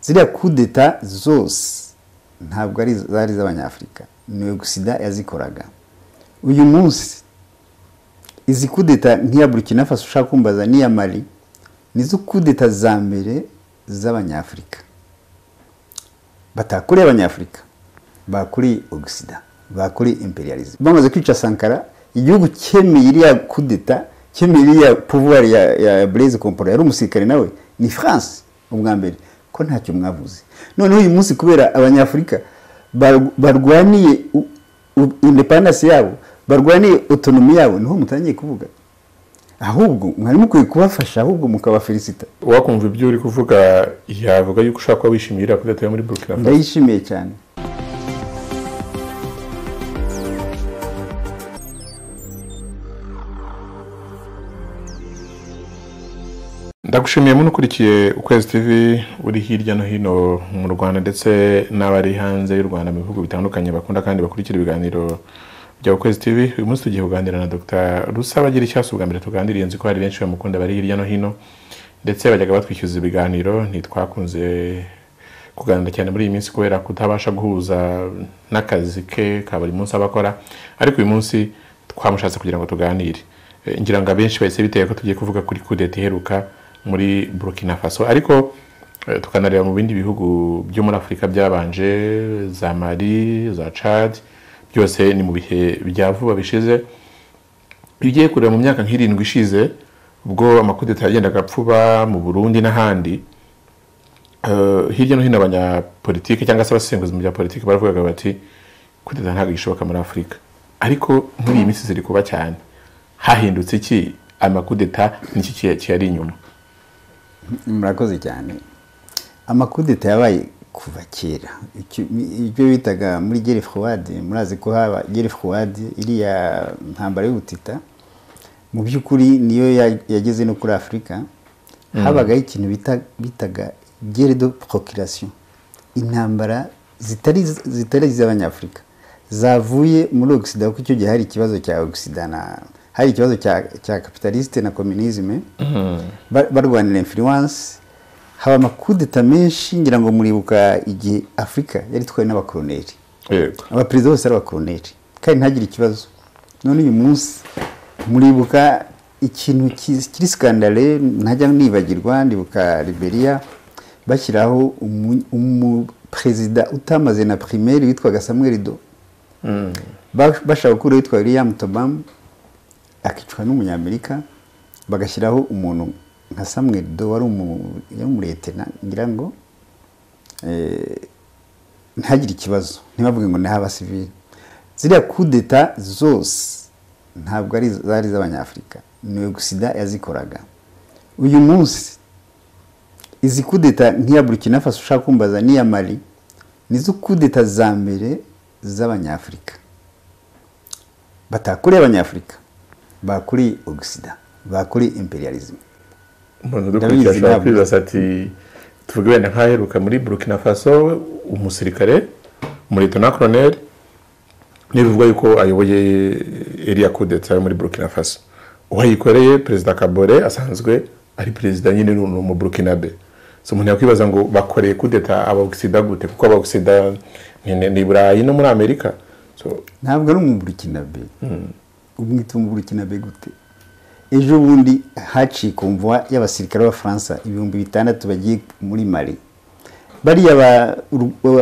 ziriya kudeta zose ntabwo ari zari iz'abanyafurika ni sida yazikoraga uyu munsi izi kudeta nk'iya burkina faso ushaka kumbaza n'iya mari nizo kudeta za mbere z'abanyafurika batakuriye abanyafurika bakuriye ogisida bakuriye imperialism bamaze kwica sankara igihugu cyemeye iriya kudeta cyemeye iriya puvuwari ya bureze komporo yari umusirikare nawe ni france ubwa mbere ko ntacyo mwavuze noneho uyu munsi kubera abanyafurika barwaniye indepandansi yabo barwaniye otonomi yabo niho mutangiye kuvuga ahubwo mwari mukwiye kubafasha ahubwo mukabafelisita wakumva ibyo uri kuvuga yavuga yuko ushobora kuba wishimiye iriya kudeta yo muri burkina faso ndayishimiye cyane ndagushimiye muno ukurikiye ukwezi tv uri hirya no hino mu rwanda ndetse n'abari hanze y'u rwanda mu bihugu bitandukanye bakunda kandi bakurikira ibiganiro bya ukwezi tv uyu munsi tugiye kuganira na dr rusabagira icyasi ubwa mbere tuganiriye nzi ko hari benshi bamukunda bari hirya no hino ndetse bajyaga batwishyuza ibiganiro ntitwakunze kuganira cyane muri iyi minsi kubera kutabasha guhuza n'akazi ke ka buri munsi aba akora ariko uyu munsi twamushatse kugira ngo tuganire ngira ngo abenshi bahise biteye ko tugiye kuvuga kuri kudeta iheruka muri burkina faso ariko tukanareba mu bindi bihugu byo muri afurika byabanje za mari za cad byose ni mu bihe bya vuba bishize iyo ugiye kureba mu myaka nk'irindwi ishize ubwo amakudeta yagendaga apfuba mu burundi n'ahandi hirya no hino abanyapolitike cyangwa se abasenguzi mu bya politiki baravugaga bati kudeta ntabwo gishoboka muri afurika ariko muri iyi minsi ziri kuba cyane hahindutse iki amakudeta n'iki kiyari inyuma murakoze cyane amakudeta yabaye kuva kera ibyo bitaga muri gere fuwadi murazi ko haba gere fuwadi iriya ntambara y'ubutita mu by'ukuri niyo yageze no kuri afurika habagaho ikintu bitaga gere do porokirasiyo intambara zitari iz'abanyafurika zavuye muri ogisida kuko icyo gihe hari ikibazo cya ogisida na hari ikibazo cya kapitalisite na kominizime barwanira influence haba amakudeta menshi ngira ngo muribuka igihe afurika yari itwawe n'abakoroneri abaperezida bose ari abakoroneri kandi ntagire ikibazo none uyu munsi muribuka ikintu kiri sikandare ntajya nibagirwa ndibuka liberia bashyiraho umuperezida utamaze na primaire witwaga samuel do bashaka gukuraho witwa william tobamu akicwa n'umunyamerika bagashyiraho umuntu nka samuel do wari umuretena ngira ngo ntagire ikibazo ntibavuge ngo ntihaba sivire ziriya kudeta zose ntabwo ari zari iz'abanyafurika ni sida yazikoraga uyu munsi izi kudeta nk'iya burkina faso ushaka kumbaza n'iya mari nizo kudeta za mbere z'abanyafurika batakuriye abanyafurika bakuri ogisida bakuri imperialism umuntu udukurikira ashobora kwibaza ati tuvuge wenda nk'aheruka muri burkina faso umusirikare umuretona koroneri ntibivuga yuko ayoboye iriya kudeta yo muri burkina faso uwayikoreye perezida kabore asanzwe ari perezida nyine ni umu burkinabe so umuntu yakwibaza ngo bakoreye kudeta aba ogisida gute kuko aba ogisida ni burayi no muri amerika ntabwo ari umu burkinabe umwita umugurukinabe gute ejo bundi haciye kumvwa y'abasirikare b'abafaransa ibihumbi bitandatu bagiye muri mari bariya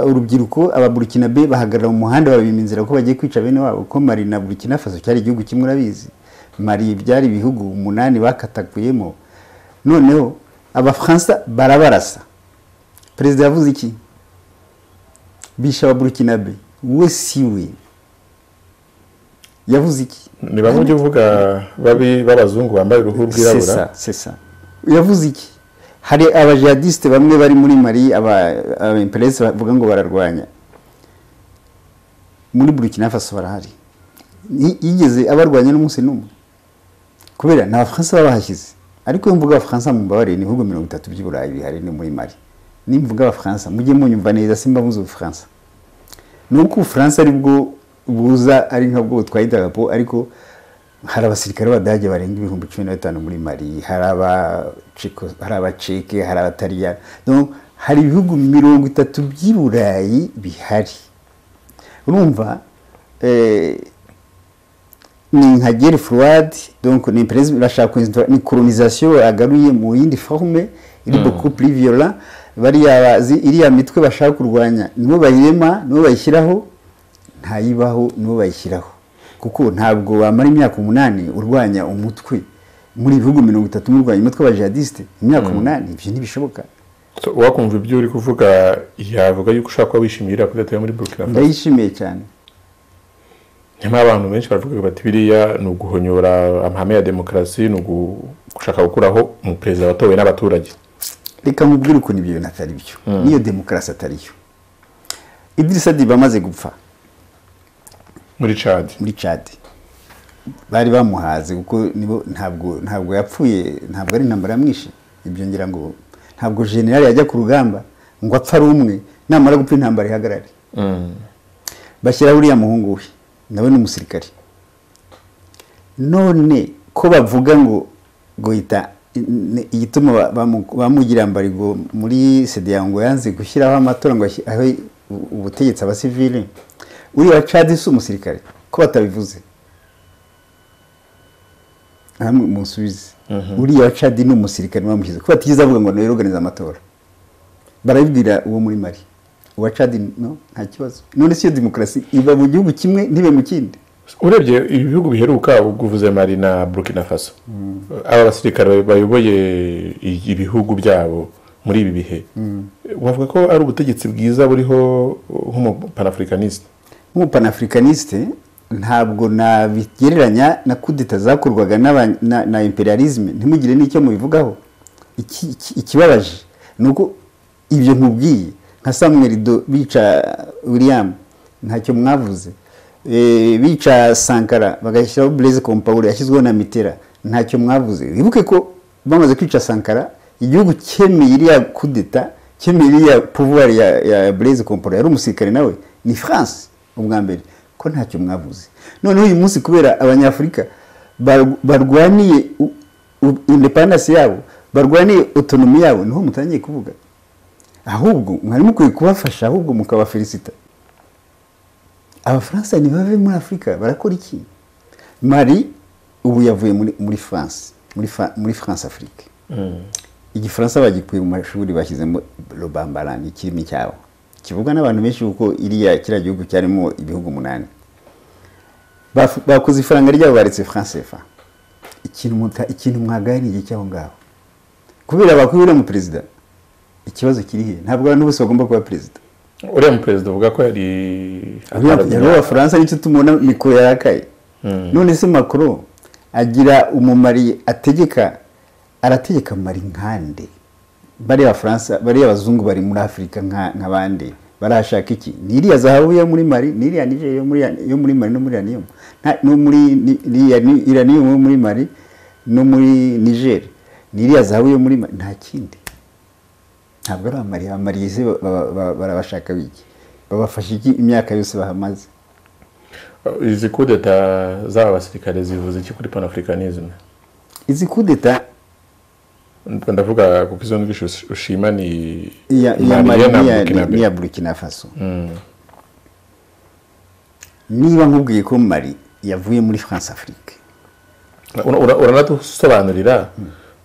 urubyiruko ababurukinabe bahagarara mu muhanda babima inzira ko bagiye kwica bene wabo ko mari na burukina faso cyari igihugu kimwe urabizi mari byari ibihugu umunani bakatakuyemo noneho abafaransa barabarasa perezida yavuze iki bisha ababurukinabe we si we yavuze iki ni bamwe ujya uvuga babi b'abazungu bambaye uruhu rwirabura sesa yavuze iki hari abajadisite bamwe bari muri mari aba imperesi bavuga ngo bararwanya muri burkina faso barahari yigeze abarwanya n'umunsi n'umwe kubera ni abafaransa baba bahashyize ariko iyo mvuga abafaransa mu mbabare ni ibihugu mirongo itatu by'uburayi bihari ni muri mari nimvuga abafaransa mujye munyumva neza simba mvuze ubufaransa ni uko ubufaransa aribwo buza ari nka bwo twahita idarapo ariko hari abasirikare b'abadage barenga ibihumbi cumi na bitanu muri mari hari abacike hari abatariyana hari ibihugu mirongo itatu by'i burayi bihari urumva ni nka geri furuwadi donko ni perezida urashaka ni kolonizasiyo agaruye mu yindi forume iri boku puri viyora bariya bazi iriya mitwe bashaka kurwanya nibo bayirema nibo bayishyiraho ntayibaho nibo bayishyiraho kuko ntabwo wamara imyaka umunani urwanya umutwe muri ibihugu mirongo itatu murwanya umutwe w'abajihadisite imyaka umunani ibyo ntibishoboka So, wakumva ibyo uri kuvuga yavuga yuko ushobora kuba wishimiye iriya kudeta yo muri burkina faso ndayishimiye cyane nyamara abantu benshi baravuga bati biriya ni uguhonyora amahame ya demokarasi ni ugu- gushaka gukuraho umuperezida watowe n'abaturage reka nkubwire ukuntu ibyo bintu atari byo n'iyo demokarasi atari yo idirisa diba amaze gupfa muri cadi muri Chad bari bamuhaze kuko nibo ntabwo ntabwo yapfuye ntabwo ari intambara yamwishe ibyo ngira ngo ntabwo generali yajya ku rugamba ngo apfa ari umwe namara gupfa intambara ihagarare bashyiraho uriya muhungu we nawe ni umusirikare none ko bavuga ngo goyita ne- igituma ba- bamu- bamugira mbarigo muri sedeya ngo yanze gushyiraho amatora ngo ashyi- ahe u- ubutegetsi abasivili uriya wa cadi si umusirikare ko batabivuze hamwe musubize uriya wa cadi ni umusirikare bamushyize ko batigeze avuga ngo nawe organize amatora barabibwira uwo muri mari uwa cadi no nta kibazo none si yo demokarasi iba mu gihugu kimwe ntibe mu kindi urebye ibi bihugu biheruka uvuze mari na burkina faso aba basirikare bayoboye i- ibihugu byabo muri ibi bihe bavuga ko ari ubutegetsi bwiza buriho nk'umupanafurikanisite nk'umupanafricaniste ntabwo nabigereranya na kudeta zakorwaga n'aba- na- na imperialisme ntimugire n'icyo mubivugaho Iki- iki- ikibabaje ni uko ibyo nkubwiye nka samuel do bica william ntacyo mwavuze Eh, bica sankara bagashyiraho blaise compaore yashyizweho na mitera ntacyo mwavuze wibuke ko bamaze kwica sankara igihugu cyemeye iriya kudeta cyemeye iriya pouvoir ya, ya blaise compaore yari umusirikare nawe ni france ubwa mbere ko ntacyo mwavuze noneho uyu munsi kubera abanyafurika bar- barwaniye u- u- independence yabo barwaniye autonomy yabo niho mutangiye kuvuga ahubwo mwari mukwiye kubafasha ahubwo mukabafelicita abafaransa ntibave muri afurika barakora iki mari ubu yavuye muri muri france muri Fa- muri france afrique igifaransa bagikuye mu mashuri bashyizemo robambaran ikirimi cyabo kivugwa n'abantu benshi kuko iriya kiriya gihugu cyarimo ibihugu umunani Bafu- bakoze ifaranga ryabo baretse france fa ikintu muta- ikintu mwagaye ni igihe cy'aho ngaho kubera bakubiramo perezida ikibazo kiri he ntabwo abantu bose bagomba kuba perezida uriya muperezida uvuga ko yari yari uw'abafaransa nicyo tumubona mikoro yarakaye none se makoro agira umumari ategeka arategeka mari nkande bariya bafaransa bariya abazungu bari muri afurika nka- nk'abandi barashaka iki ni iriya zahabu yo muri mari ni iriya nigeria yo muri yo muri mari no muri iranium nta- no muri ni- iriya ni- iranium yo muri mari no muri niger ni iriya zahabu yo muri mari nta kindi ntabwo ari abamari abamari se ba- ba- ba- barabashaka biki babafasha iki imyaka yose bahamaze izi kudeta z'aba basirikare zivuze iki kuri panafurikanisme izi kudeta ndavuga kuko izo ndwi ush- ushima ni iya iya Mali mari n'iya- na Burkina Faso. n'iya burkina faso niba nkubwiye ko mari yavuye muri france afrique Ura- ura- uranadusobanurira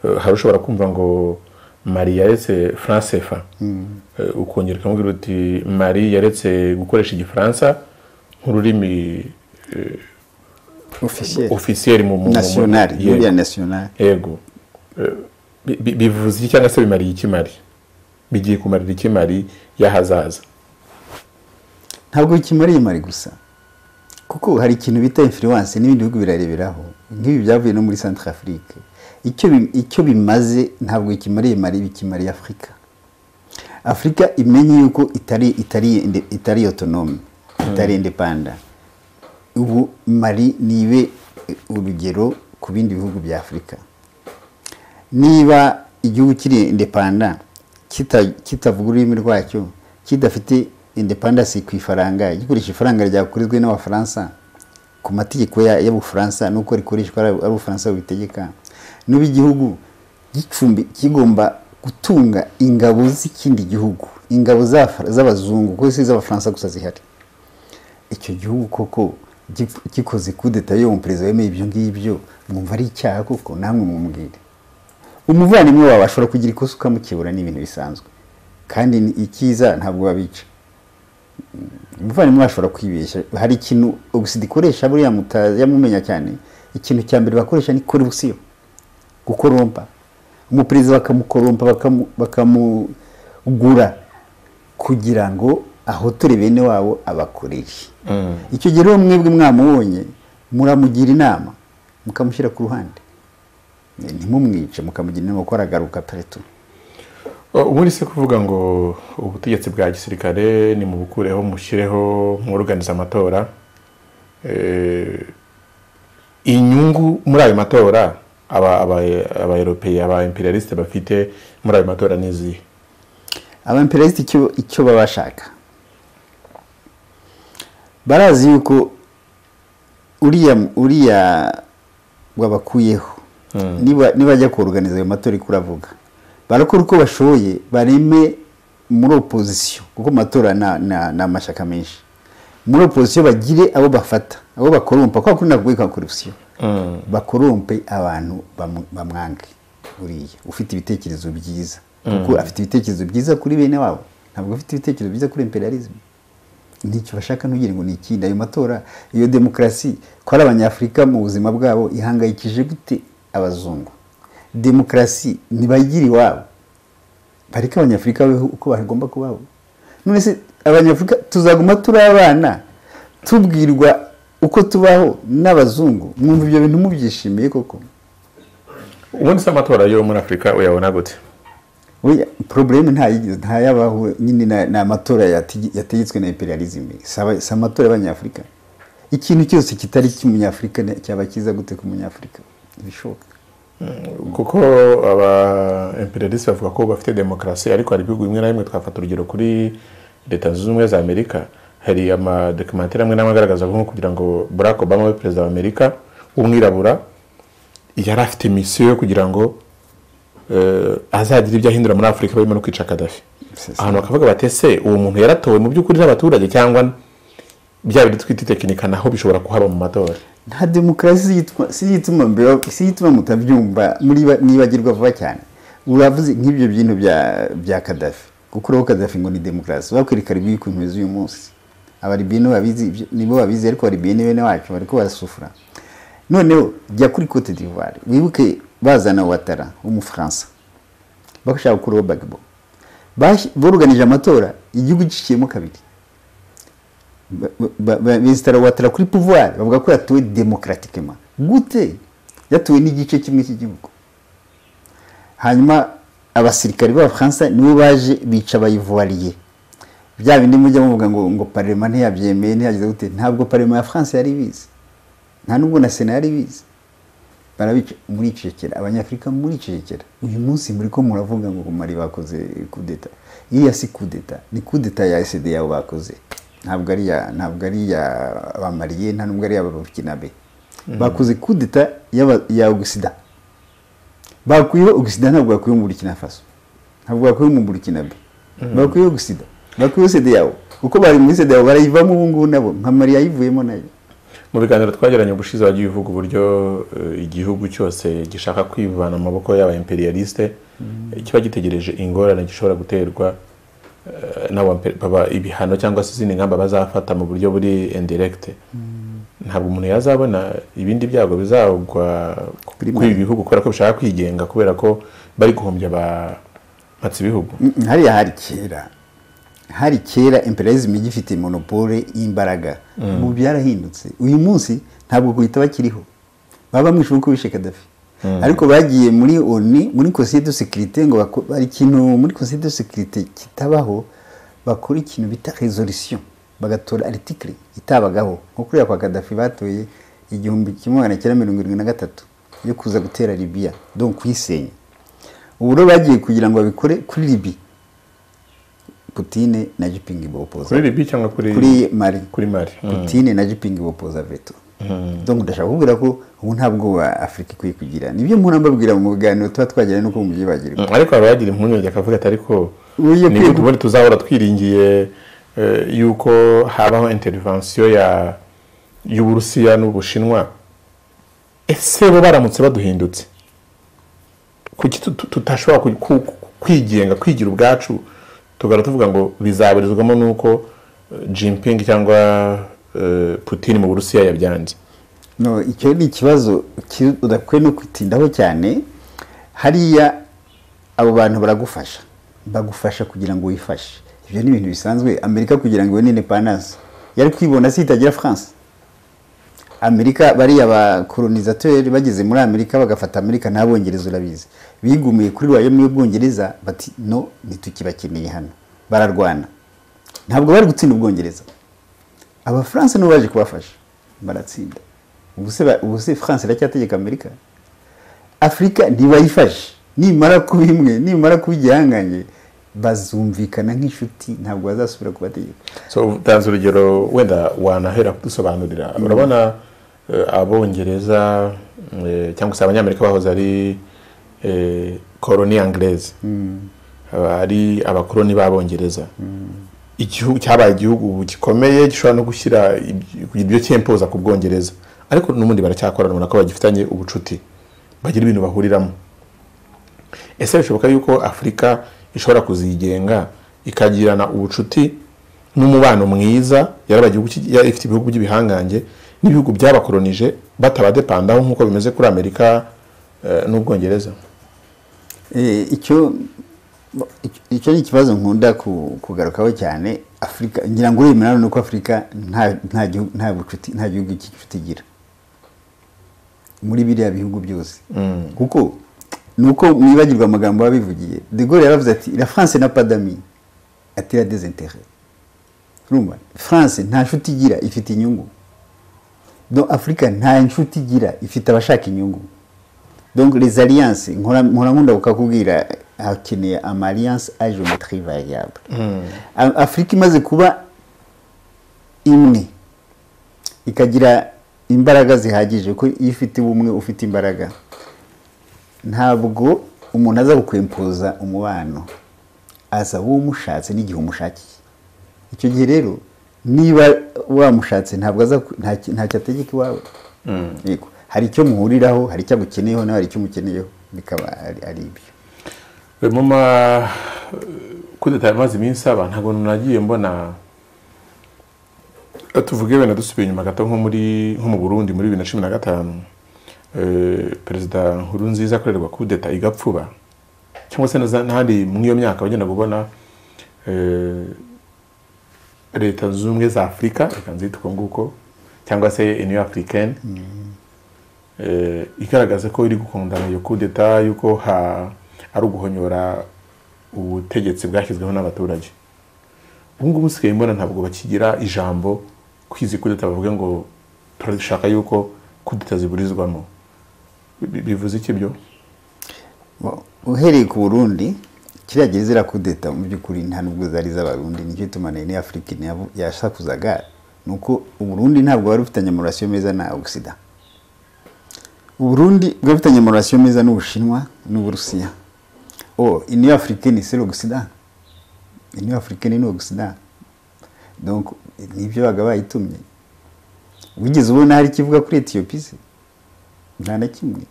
eh, hari ushobora kumva ngo mari yaretse france fa ukongera ukamubwira uti mari yaretse gukoresha igifaransa nk'ururimi officielle ofisiyeri mu mu- mu- nationale yego. iriya nationale yego Eh, bi- bi- bivuze iki cyangwa se bimariye iki mari bigiye kumarira iki mari y'ahazaza ntabwo bikimariye mari gusa kuko hari ikintu bita influence n'ibindi bihugu birareberaho nk'ibi byavuye no muri centre afrique icyo bi- icyo bimaze ntabwo bikimariye mari bikimariye afurika afurika imenye yuko itari itari inde- itari autonome itari indepanda ubu mari nibe urugero ku bindi bihugu bya afurika niba igihugu kiri indepanda kita- kitavuga ururimi rwacyo kidafite independence ku ifaranga gikoresha ifaranga ryakorezwe n'abafaransa ku mategeko ya- y'abufaransa n'uko rikoreshwa ari ari ubufaransa bubitegeka n'ubu igihugu gicumbi kigomba gutunga ingabo z'ikindi gihugu ingabo za- z'abazungu kuko si iz'abafaransa gusa zihari icyo gihugu koko gi- gikoze kudeta yo umuperezida wemeye ibyo ngibyo mwumva ari icyaha koko namwe mumubwire umuvandimwe wawe ashobora kugira ikosa ukamukebura ni ibintu bisanzwe kandi ni icyiza ntabwo wabica umuvandimwe ashobora kwibeshya hari ikintu ogisida ikoresha buriya mutazamumenya cyane ikintu cya mbere bakoresha ni korusiyo gukorompa umuperezida bakamukorompa bakamu- bakamugura kugira ngo ahotore bene wabo abakoreshe Mm. icyo gihe rero mwebwe mwamubonye muramugira inama mukamushyira ku ruhande ntimumwice mukamugira inama kuko aragaruka pereto ubundi se kuvuga ngo ubutegetsi bwa gisirikare ni mu bukureho mushyireho mwuruganiza amatora Eh, inyungu muri ayo matora aba aba aba europeye aba imperialiste bafite muri ayo matora n'izihe abamperezida icyo icyo baba bashaka barazi yuko uriya uriya wabakuyeho niba nibajya kuruganiza ayo matora iko uravuga barakora uko bashoboye bareme muri opozisiyo kuko mu matora na- na- ni amashyaka menshi muri opozisiyo bagire abo bafata abo bakorompa kwa kundi nakubwiye kwa korupsiyo Mm. bakorompe abantu bamu- bamwange buriya ufite ibitekerezo byiza kuko afite ibitekerezo byiza kuri bene wabo ntabwo afite ibitekerezo byiza kuri imperialism nicyo bashaka ntugire ngo ni ikindi ayo matora iyo demokarasi ko ari abanyafurika mu buzima bwabo ihangayikije gute abazungu demokarasi ntibagire iwabo bareke abanyafurika babeho uko bagomba kubaho none se abanyafurika tuzaguma turi abana tubwirwa uko tubaho n'abazungu mwumva ibyo bintu mubyishimiye koko ubundi se amatora yo muri afurika uyabona gute Oya, probleme ntayigize ntayabaho nyine na- ni amatora yati- yategetswe na imperialism si aba- si amatora y'abanyafurika ikintu cyose kitari icy'umunyafurika ne- cyaba cyiza gute ku munyafurika ibishoboka kuko aba imperialiste bavuga ko bafite demokarasi ariko hari ibihugu bimwe na bimwe twafata urugero kuri leta zunze ubumwe za amerika hari amadokimentari amwe n'amwe agaragaza nko kugira ngo barack obama we perezida wa amerika w'umwirabura yari afite misiyo yo kugira ngo eh, azagira ibyo ahindura muri afurika barimo no kwica kadafi Sesa. ahantu bakavuga bati ese uwo muntu yaratowe mu by'ukuri n'abaturage cyangwa bya bindi twita itekinika naho bishobora kuhaba mu matora nta demokarasi ziyitwa- ziyituma mbere ziyituma mutabyumva muri ba- nibagirwa vuba cyane uravuze nk'ibyo bintu bya bya kadafi kuko uraho kadafi ngo ni demokarasi bakwereka ribi ku ntumwe z'uyu munsi abaribiyene babizi ibyo- nibo babizi ariko abaribiyene bene wacu bariko barasufura noneho jya kuri cote d'ivoire wibuke bazana watara w'umufaransa bashaka gukuraho bagbo Bash- boruganije amatora igihugu giciyemo kabiri besitara watara kuri pouvoir bavuga ko yatuwe demokatikema gute yatuwe n'igice kimwe cy'igihugu hanyuma abasirikari b'abafaransa nibo baje bica abayivuwariye bya bindi mujya muvuga ngo ngo parema ntiyabyemeye ntiyagize gute ntabwo parema ya france yari ibizi nta nubwo na sena yari ibizi barabica muricecekera abanyafurika muricecekera uyu munsi muri ko muravuga ngo mari bakoze kudeta iriya si kudeta ni kudeta ya sd yabo bakoze ntabwo ari iya ntabwo ari iya bamariye nta nubwo ari iya burkinabe bakoze kudeta y'aba- ya ogisida bakuyeho ogisida ntabwo bakuyeho mu burkina faso ntabwo bakuyeho mu burkinabe bakuyeho ogisida bakuyeho sd yabo kuko bari muri sd yabo barayivamo ubu ngubu nabo nka mariya yivuyemo nayo mu biganiro twagiranye ubushize wagiye uvuga uburyo eh, igihugu cyose gishaka kwivana mu maboko y'aba imperialiste kiba gitegereje ingorane gishobora guterwa eh, n'aba impe- baba- ibihano cyangwa se izindi ngamba bazafata mu buryo buri indirekite ntabwo umuntu yazabona ibindi byago bizagwa Kuri kuri ibi bihugu kubera ko bishaka kwigenga kubera ko bari guhombya abatsi bihugu Mm, hariya hari kera hari kera imperialism igifite monopole y'imbaraga ubu byarahindutse uyu munsi ntabwo guhita bakiriho baba bamwishe uko bishe kadafi ariko bagiye muri oni muri conseil de sécurité ngo bako- bari ikintu muri conseil de sécurité kitabaho bakora ikintu bita resolution bagatora article itabagaho nko kuriya kwa kadafi batoye igihumbi kimwe magana cyenda mirongo irindwi na gatatu yo kuza gutera libiya donc kuyisenya ubu rero bagiye kugira ngo babikore kuri libi putine na jipingi bopoza kuri libi cyangwa kuri kuri mari kuri mari Mm. putine na jipingi bopoza veto donc ndashaka kubwira ko ubu nta bwoba afurika ikwiye kugira nibyo mpora mbabwira mu biganiro tuba twagira nuko mubyibagirwa Mm, ariko haba hagira impungenge akavuga ati ariko Ugiye ni kwiga- ubundi tuzahora twiringiye eh, yuko habaho intervention ya y'uburusiya n'ubushinwa ese bo baramutse baduhindutse kuki tu- tu- tutashobora ku- ku- ku- kwigenga kwigira ubwacu tugahora tuvuga ngo bizaburizwamo n'uko eh, jinping cyangwa eh, putin mu burusiya yabyanze No, icyo ni ikibazo ki- udakwiye no kwitindaho cyane hariya abo bantu baragufasha bagufasha kugira ngo wifashe ibyo ni ibintu bisanzwe amerika kugira ngo ibone independence yari kwibona si itagira france amerika bariya bakoronisateri bageze muri amerika bagafata amerika ntabongereza urabizi bigumiye kuri royaume y'ubwongereza bati no ntitukibakeneye hano bararwana ntabwo bari gutsinda ubwongereza abafaransa nibo baje kubafasha baratsinda ubu se ba- ubu se france iracyategeka amerika afurika ntibayifashe nimara kuba imwe nimara kuba igihangange bazumvikana nk'inshuti ntabwo bazasubira kubategeka so utanze urugero wenda wanahera kudusobanurira urabona eh, abongereza eh, cyangwa se abanyamerika bahoze ari koroni anglaise Aba ari abakoroni b'abongereza igihugu cyabaye igihugu gikomeye gishobora no gushyira iby- kugira ibyo cyempoza ku bwongereza ariko n'ubundi baracyakorana ubona ko bagifitanye ubucuti bagira ibintu bahuriramo ese bishoboka yuko afurika ishobora kuzigenga ikagirana ubucuti n'umubano mwiza yaraba igihugu ki- yari ifite ibihugu by'ibihangange n'ibihugu byabakoronije batabadepandaho nk'uko bimeze kuri amerika eh, n'ubwongereza Eh, icyo icyo ni ikibazo nkunda ku- kugarukaho cyane afurika ngira ngo uremera ni uko afurika nta- nta gihugu- nta bucuti nta gihugu cy'inshuti igira muri biriya bihugu byose kuko ni uko mwibagirwa amagambo baba bivugiye de Gaulle yaravuze ati la france na padami ati la desintere urumva france nta nshuti igira ifite inyungu donc afurika nta nshuti igira ifite abashaka inyungu donc les alliances nkora nkora nkunda kukakubwira hakeneye ama alliance à géométrie variable A- afurika imaze kuba imwe ikagira imbaraga zihagije kuko iyo ufite ubumwe ufite imbaraga ntabwo umuntu aza gukwempuza umubano aza wowe umushatse n'igihe umushakiye icyo gihe rero niba wamushatse ntabwo aza ku- nta ki- ntacyo ategeka iwawe Yego. hari icyo muhuriraho hari icyo agukeneyeho nawe hari icyo umukeneyeho bikaba ari ari ibyo mu ma kudeta yamaze iminsi aba ntabwo nagiye mbona tuvuge wenda dusubiye inyuma gato nko muri nko mu burundi muri bibiri na cumi na gatanu eh, perezida nkuru nziza akorerwa kudeta igapfuba cyangwa se na za- n'ahandi muri iyo myaka wagenda kubona eh, leta zunze ubumwe za afurika reka nzita uko nguko cyangwa se iniyo afurikani eh, igaragaza ko iri gukundana iyo kudeta y'uko ha- ari uguhonyora ubutegetsi bwashyizweho n'abaturage ubu ngubu usigaye mbona ntabwo bakigira ijambo kwizi kudeta bavuga ngo turashaka yuko kudeta ziburizwamo Bi- bivuze iki byo Wa- uhereye ku burundi kiriya gereza irakudeta mu by'ukuri nta nubwo zari iz'abarundi nicyo gituma na Ine afurika ntiyavu- yashakuzaga ni uko uburundi ntabwo wari ufitanye amarasiyo meza na ogisida uburundi bwari bufitanye amarasiyo meza n'ubushinwa n'uburusiya o iniyo afurika ni sero ogisida iniyo afurika ni ogisida donc nibyo baga bayitumye wigeze ubona hari ikivuga kuri etiyopiya se? nta na kimwe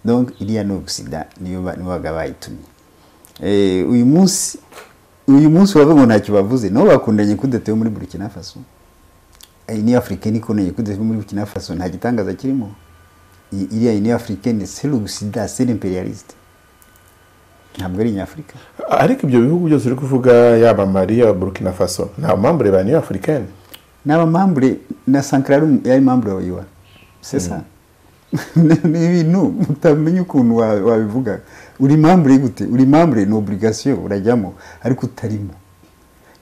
donc iriya ni ogisida niyo ba- nibo baga bayitumye Eh, uyu munsi uyu munsi bavuga ngo ntacyo bavuze nabo bakundanye kudeta yo muri burkina faso Eh, ni africaine ikundanye kudeta yo muri burkina faso nta gitangaza kirimo I- iriya ni africaine c'est l'ogisida c'est l'impérialiste ntabwo ari nyafurika ariko ibyo bihugu byose uri kuvuga yaba mali yaba burkina faso nta mpamvu reba niyo afurikani n'aba membre na sankara yari membre wa yuwa c'est ça ni ibintu utamenya ukuntu wa- wabivuga uri membre gute uri membre ni obligation urajyamo ariko utarimo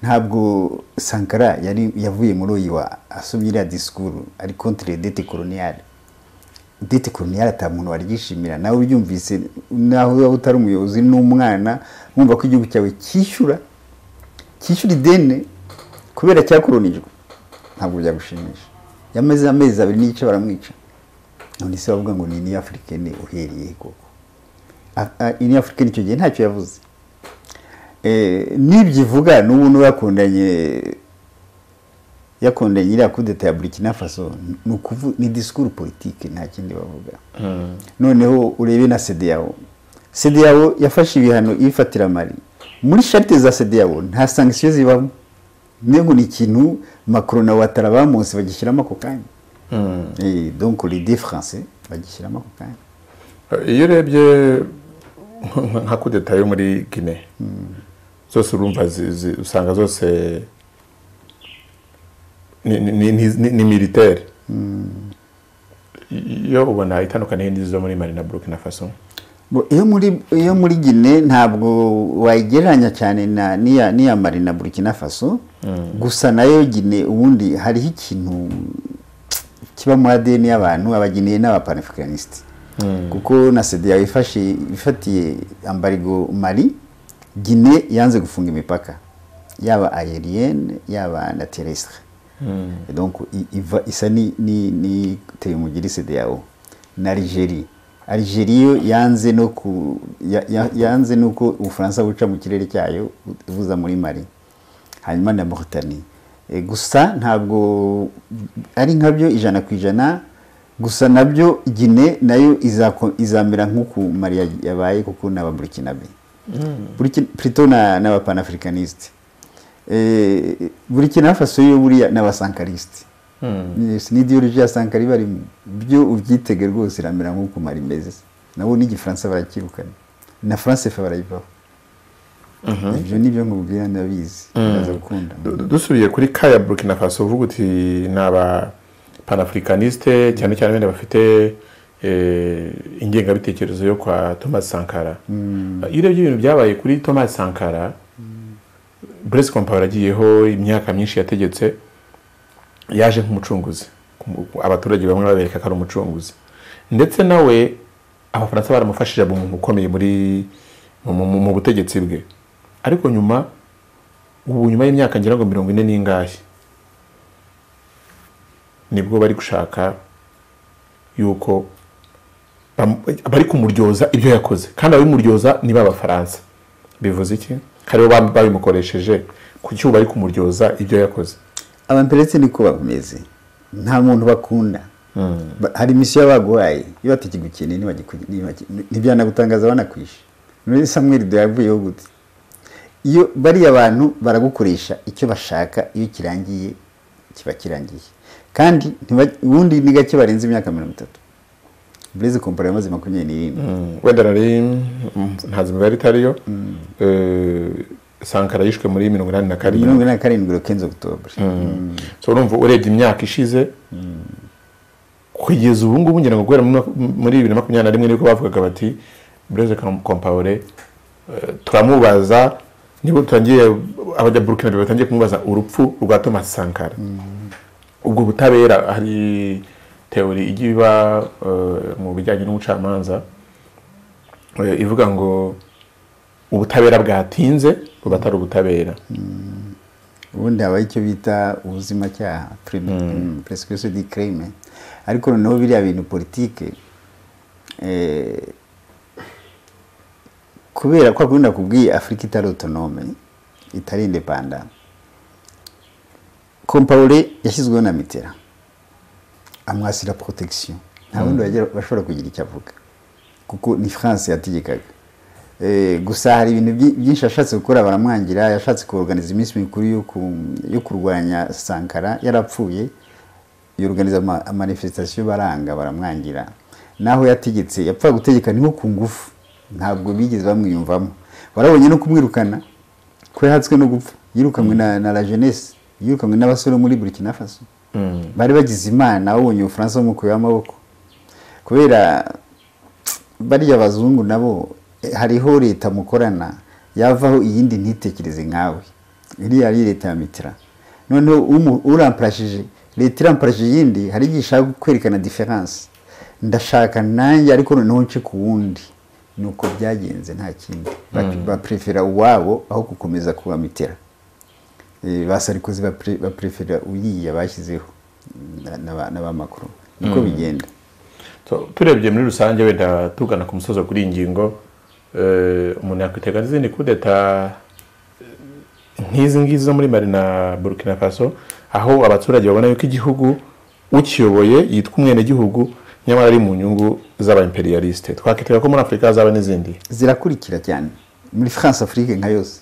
ntabwo sankara yari yavuye muri oyiwa asomye iriya disikuru ari contre dete coloniale dete coloniale ata muntu waryishimira nawe uryumvise naho waba utari umuyobozi n'umwana wumva ko igihugu cyawe cyishyura cyishyura ideni kubera cyakoronijwe ntabwo byagushimisha yamaze amezi abiri n'igice baramwica none se bavuga ngo ni ini afurikani uhereye he koko ini afurikani icyo gihe ntacyo yavuze n'ibyo ivuga n'ubu n'urakundanye yakundanye iriya kudeta ya burkina faso ni ukuvuga ni disikuru politike nta kindi bavuga noneho urebe na sedeyawo sedeyawo yafashe ibihano ibifatira mari muri sharite za sedeyawo nta sankisiyo zibamo mbega ni ikintu makuru na watara bamunsi bagishyiramo ako kanya donc ridi faranse bagishyiramo ako kanya iyo urebye nka kudeta yo muri gine zose urumva usanga zose ni militeri iyo ubona itandukaniye n'izo muri mari na burkina faso iyo muri iyo muri gine ntabwo wayigereranya cyane na n'iya n'iya mari na burkina faso gusa nayo gine ubundi hariho ikintu kiba muri adeni y'abantu abageneye n'abapanificanisite kuko na sida yifashe ifatiye ambarigo mari gine yanze gufunga imipaka yaba ayeriyene yaba na teresitire donc iva isa n'iteye umugiri yawo na algeria algeria yo yanze no ku yanze nuko ubufaransa buca mu kirere cyayo buza muri mari hanyuma na mauritanie gusa ntabwo ari nkabyo ijana ku ijana gusa nabyo gine nayo izamera nk'uku mari yabaye kuko ni ababurikinabe plutôt n'abapanafricanisite burkina faso yo buriya n'abasankarisite ni ideologi ya sankari barimo byo ubyitege rwose iramera nk'uko mari imeze nabo n'igifaransa barakirukana na france fa barayivaho ibyo ni byo nkubwira ndabizi biraza gukunda dusubiye kuri ka ya burkina faso uvuga uti ni abapanaafurikaniste cyane cyane bene bafite ingengabitekerezo yo kwa thomas sankara iyo urebye ibintu byabaye kuri thomas sankara burese kompawuro agiyeho imyaka myinshi yategetse yaje nk'umucunguzi abaturage bamwe babereka ko ari umucunguzi ndetse nawe abafaransa baramufashije umuntu ukomeye muri mu butegetsi bwe ariko nyuma ubu nyuma y'imyaka ngira ngo mirongo ine n'ingahe nibwo bari gushaka yuko bari kumuryoza ibyo yakoze kandi ababimuryoza ni b'abafaransa bivuze iki hariho babimukoresheje ku cyuba bari kumuryoza ibyo yakoze abamperetse niko bameze nta muntu bakunda hari misiyo baguhaye iyo batakigukeneye ntibyanagutangaza banakwishe muri samweri duhavuyeho gute iyo bariya abantu baragukoresha icyo bashaka iyo kirangiye kiba kirangiye kandi ubundi ni gake barenze imyaka mirongo itatu bureze kompani yamaze makumyabiri n'irindwi wenda nari ntazi imibare itariyo sankara yishwe muri mirongo inani na karindwi mirongo inani na karindwi rukenze okutobure urumva urebye imyaka ishize kugeza ubu ngubu ngira ngo guhera muri bibiri na makumyabiri na rimwe nibwo bavugaga bati bureze kompawure turamubaza niba tutangiye abajya burukina batangiye kumubaza urupfu rwa thomas sankara ubwo butabera hari teori ijya iba mu bijyanye n'ubucamanza ivuga ngo ubutabera bwatinze buba atari ubutabera ubundi habaho icyo bita ubuzimacyaha perezida di kereme ariko noneho biriya bintu politike kubera ko akunda kubwiye afurika itari otonome itari indepanda kompawure yashyizweho na mitera amwasira protection nta wundi bashobora kugira icyo avuga kuko ni france yategekaga gusa hari ibintu byinshi yashatse gukora baramwangira yashatse kuorganiza iminsi mikuru yo kurwanya sankara yarapfuye yorganiza amanifestation baranga baramwangira naho yategetse yapfa gutegeka niho ku ngufu ntabwo bigeze bamwiyumvamo barabonye no kumwirukana ko yahatswe no gupfa yirukanwe na la jeunesse yirukanwe n'abasore muri burkina faso bari bagize imana babonye ubufaransa bumukuyeho amaboko kubera bariya abazungu nabo hariho leta mukorana yavaho iyindi ntitekereze nkawe iriya ari leta ya mitira noneho uramparashije leta iramparashije iyindi hari igihe ishaka kwerekana diferanse ndashaka nanjye ariko noneho nce ku wundi ni uko byagenze nta kindi baprefera uwabo aho gukomeza kuba mitera ba sarikozi baprefera uriya bashyizeho n'abamakuru niko bigenda So, turebye muri rusange wenda tugana ku musozo kuri iyi ngingo eh, umuntu yakwitega izindi kudeta eh, nk'izi ngizi zo muri mari na burkina faso aho abaturage babona yuko igihugu ukiyoboye yitwa umwenegihugu nyamara ari mu nyungu z'abaimperiyalisite twakitega ko muri afurika hazaba n'izindi zirakurikira cyane muri france afrique nka yose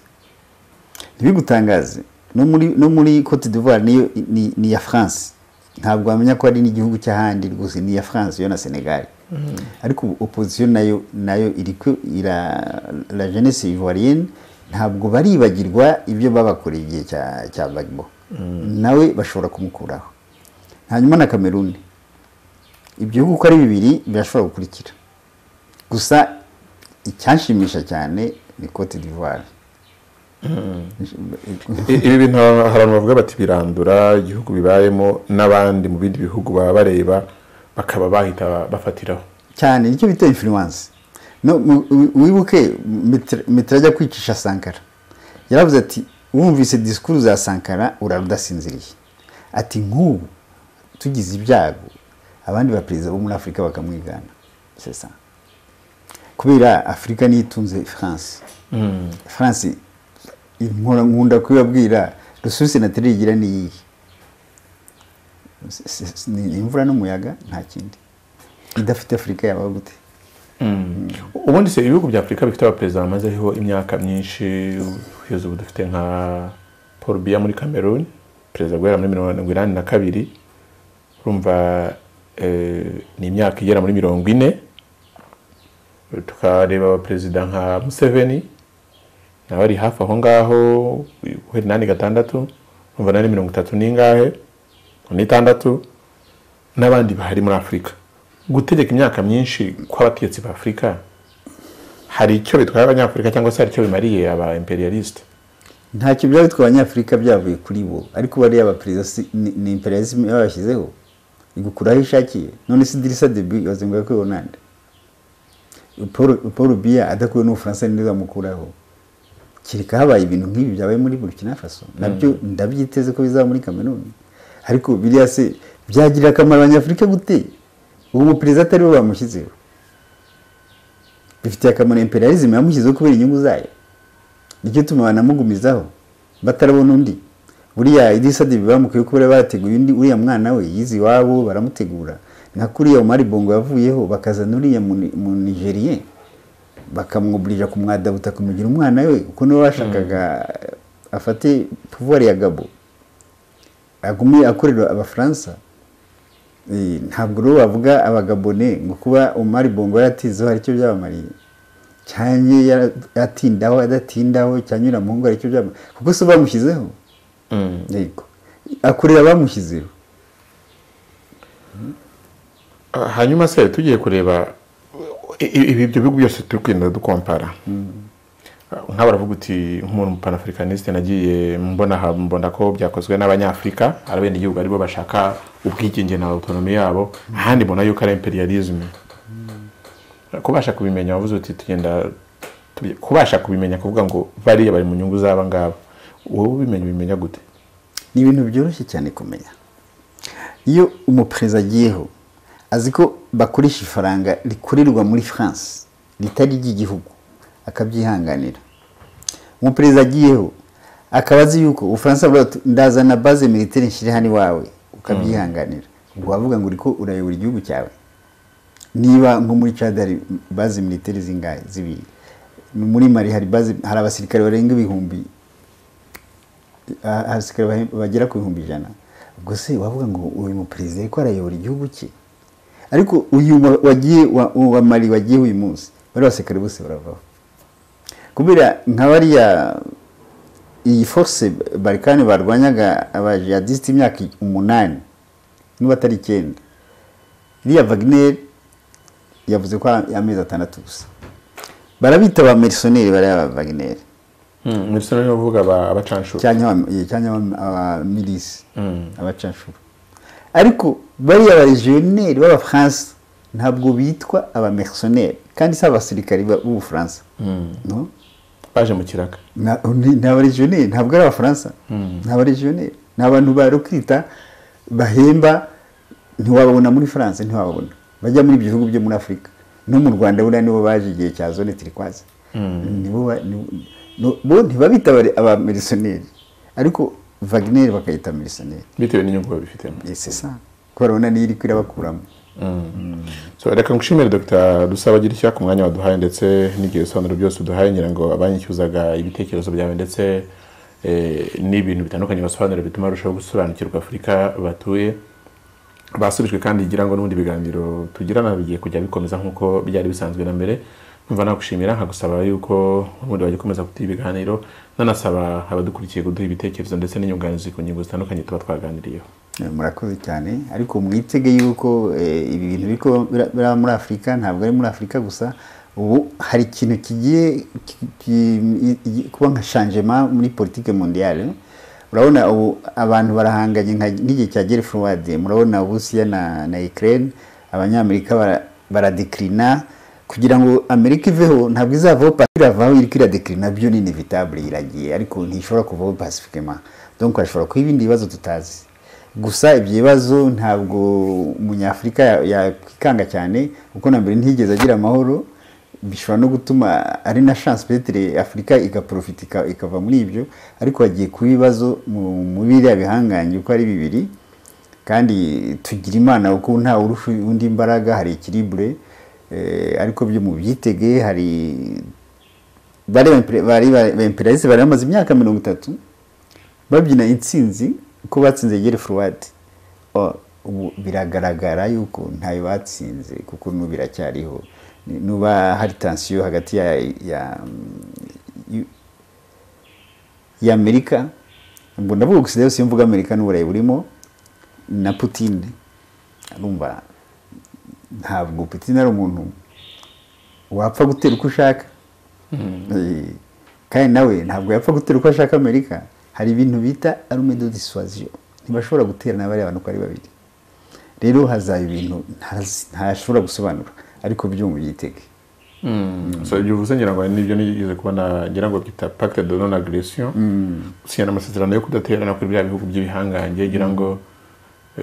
ntibigutangaze no muri no muri cote d'ivoire niyo ni- ni iya france ntabwo wamenya ko ari n'igihugu cy'ahandi rwose ni iya france yo na senegal ariko ubu opposition nayo nayo iriko ira la jeunesse ivoirienne ntabwo baribagirwa ibyo babakoreye igihe cya cya Gbagbo nawe bashobora kumukuraho hanyuma na cameroon ibyo bihugu uko ari bibiri birashobora gukurikira gusa icyashimisha cyane ni cote d'ivoire I- ibi bintu hari abantu bavuga bati birandura igihugu bibayemo n'abandi mu bindi bihugu baba bareba bakaba bahita bafatiraho cyane nicyo bita influence no mu- wi- wibuke Mitr- mitera ajya kwicisha sankara yaravuze ati wumvise disikuru za sankara urara udasinziriye ati nk'ubu tugize ibyago abandi baperezida bo muri afurika bakamwigana c'est ça kubera afurika niyo itunze france france inkora nkunda kubibabwira rususi na terigira ni iyihe S- s- s- ni imvura n'umuyaga nta kindi idafite afurika yaba gute ubundi se ibihugu bya afurika bifite abaperezida bamazeho imyaka myinshi kugeza ubu dufite nka paul biya muri cameroon perezida guhera muri mirongo inani na kabiri urumva eh, ni imyaka igera muri mirongo ine tukareba abaperezida nka museveni nawe ari hafi aho ngaho guhera inani gatandatu urumva nari mirongo itatu n'ingahe n'itandatu n'abandi bahari muri afurika gutegeka imyaka myinshi kw'abategetsi ba afurika hari icyo bitwaye abanyafurika cyangwa se hari icyo bimariye aba imperialiste ntacyo byaba bitwaye abanyafurika byavuye kuri bo ariko bariya abaperezida si- ni- ni imperialism babashyizeho igukura aho ishakiye none si dirisa debi wazenguye kuri onande Paul- paul biya adakuwe n'ubufaransa ninde zamukuraho kereka habaye ibintu nk'ibi byabaye muri burkina faso nabyo ndabyiteze ko bizaba muri kameruni ariko biriya se byagirira akamaro abanyafurika gute uwo muperezida atari we bamushyizeho bifitiye akamaro imperialism yamushyizeho kubera inyungu zayo nicyo tuma banamugumizaho batarabona undi buriya idisa de bamukuye ko bari barateguye undi uriya mwana we yize iwabo baramutegura nka kuriya umari bongo yavuyeho bakazana uriya mu- mu nigerien bakamwuburira kumwadabuta kumugira umwana we kuko niwe bashakaga afate pouvoir ya gabo agume akorera abafaransa Eh, ntabwo rero bavuga abagabone ngo kuba umari bongo yaratizeho hari icyo byabamariye cyane yatindaho adatindaho cyanyura muhungu aricyo byaba kuko se bamushyizeho yego akorera bamushyizeho Ah, hanyuma se tugiye kureba i- i- ibi ibyo bihugu byose turi kugenda dukompara Ah, nk'aba baravuga uti nk'umuntu panafricaniste nagiye mbona aha, mbona ko byakozwe n'abanyafurika arabenda igihugu aribo bashaka ubwigenge na autonomy yabo ahandi mbona yuko ari imperialism kubasha kubimenya wavuze uti tugenda turi- kubasha kubimenya kuvuga ngo bariya bari mu nyungu z'aba ngaba wowe ubimenya ubimenya gute ni ibintu byoroshye cyane kumenya iyo umuperezida agiyeho azi ko bakoresha ifaranga rikorerwa muri france ritari iry'igihugu akabyihanganira umuperezida agiyeho akaba azi yuko ubufaransa buvuga buti ndazana baze militaire nshyire hano iwawe ukabyihanganira ubwo wavuga ngo uriko urayobora igihugu cyawe niba nko muri Chad hari baze militaire zingahe zibiri muri Mali hari baze hari abasirikare barenga ibihumbi a- abasirikare bahe- bagera ku bihumbi ijana ubwo se wavuga ngo uyu muperezida ariko arayobora igihugu cye ariko uyu wa- wagiye wa- wa Mali wagiye uyu munsi bari abasirikare bose baravaho kubera nka bariya iyi force barikani barwanyaga abajihadisite imyaka umunani niba atari icyenda iriya Wagner yavuze ko ari amezi atandatu gusa barabita ba mercenaires bariya ba Wagner muri rusange uvuga aba- abacanshuro cyangwa aba- eh, cyangwa aba- abamilisi abacanshuro ariko bariya barejiyoneri b'abafaransa ntabwo bitwa abamercenaires kandi si abasirikari ba- b'ubufaransa no? baje mu kiraka Na- ni ni abarejiyoneri ntabwo ari abafaransa ni abarejiyoneri ni abantu ba rokirita bahemba ntiwababona muri france ntiwababona bajya muri ibyo bihugu byo muri afurika no mu rwanda buriya nibo baje igihe cya zone turikwaze nibo ba- ni- no- bo ntibabita abari- abamilisiyoneri ariko vagineri bakayita milisiyoneri bitewe n'inyungu babifitemo sesa kubera babona niyo iri kurabakuramo So, reka ngushimire dr dusaba agira icya ku mwanya waduhaye ndetse n'igihe bisobanuro byose uduhaye ngira ngo abanyicyuzaga ibitekerezo byawe ndetse eh, n'ibintu bitandukanye basobanura bituma barushaho gusobanukirwa afurika batuye basubijwe kandi ngira ngo n'ubundi biganiro tugirana bigiye kujya bikomeza nk'uko byari bisanzwe na mbere numva nagushimira nkagusaba yuko ubundi wajya ukomeza kuduha ibiganiro nanasaba abadukurikiye kuduha ibitekerezo ndetse n'inyunganizi ku ngingo zitandukanye tuba twaganiriyeho Eh, murakoze cyane ariko mwitege yuko eh, ibi bintu biri kuba bira- biraba muri afurika ntabwo ari muri afurika gusa ubu hari ikintu kigiye ki- ki- i- i- kuba nka shanjema muri politike mondiale urabona ubu abantu barahanganye nka- nk'igihe cya gere forward murabona uburusiya na, na ukraine abanyamerika bara- baradeclina kugira ngo amerika iveho ntabwo izavaho pacifique iravaho iriko iradeclina byo ni inevitable iragiye ariko ntishobora kuvaho pacifiquement donc hashobora kuba ibindi bibazo tutazi gusa ibyo bibazo ntabwo umunyafurika ya- yakwikanga cyane kuko na mbere ntiyigeze agira amahoro bishobora no gutuma ari na chance petere afurika igaprofita ika- ikava muri ibyo ariko hagiye kuba ibibazo mu- mu biriya bihangange uko ari bibiri kandi tugira imana kuko nta urusha undi imbaraga hari ikiribure ariko byo mu byitege hari bari ba- bari ba imperialiste bari bamaze imyaka mirongo itatu babyina intsinzi ko batsinze gere furuwadi ubu biragaragara yuko ntayo batsinze kuko n'ubu biracyariho Ni- nuba hari tansiyo hagati ya ya y'u- ya amerika ubwo ndavuga gusa rero si mvuga amerika n'uburayi burimo na putine arumva ntabwo putine ari umuntu wapfa gutera uko ushaka Eh, kandi nawe ntabwo yapfa gutera uko ashaka amerika hari ibintu bita arume de dissuasion ntibashobora guterana bariya bantu uko ari babiri rero hazaba ibintu ntazi- ntashobora gusobanura ariko byo mu byitege so ibyo uvuze ngira ngo nibyo nigeze kubona ngira ngo byita pacte de non agression gusinyana amasezerano yo kudaterana kuri biriya bihugu by'ibihangange ngira ngo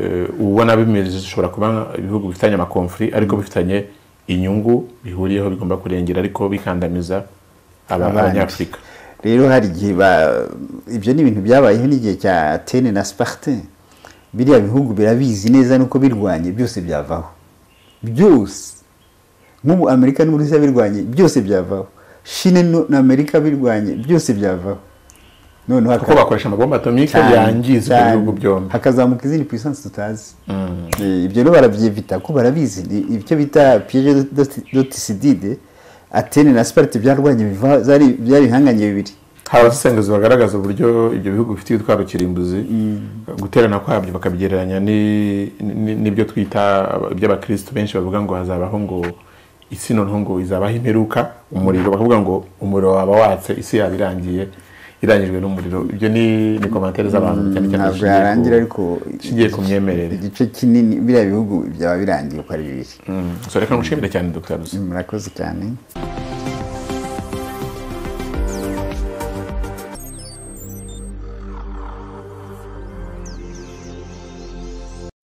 eh, ubona bimeze zishobora kuba ibihugu bifitanye amakonfuri ariko bifitanye inyungu bihuriyeho bigomba kurengera ariko bikandamiza aba- Abandi. abanyafurika rero hari igihe ba- ibyo ni ibintu byabayeho n'igihe cya atene na spartin biriya bihugu birabizi neza nuko birwanye byose byavaho byose nk'ubu amerika n'uburusiya birwanye byose byavaho shine nu- na amerika birwanye byose byavaho noneho kuko haka- bakoresha amabomba atomike cyane, yangiza ibyo cyane. bihugu byombi hakazamuka izindi puissance tutazi Eh, ibyo rero barabyevita ko barabizi Ni ibyo bita piege dotisidide atene na sparite byarwanye biva- zari- byari ibihanganye bibiri hari abasesenguzi bagaragaza uburyo ibyo bihugu bifite ibitwaro kirimbuzi guterana kwabyo bakabigereranya ni- ni- n'ibyo twita iby'abakirisitu benshi bavuga ngo hazabaho ngo isi noneho ngo izabaho imperuka umuriro bakavuga ngo umuriro waba watse isi yaba irangiye irangijwe n'umuriro ibyo ni ni komantere z'abantu cyane cyane ntabwo zishingiye ku- yarangira ariko zishingiye ku myemerere igice kinini biriya bihugu byaba birangiye uko ari bibiri Mm. so reka ngushimire cyane dr dusa murakoze cyane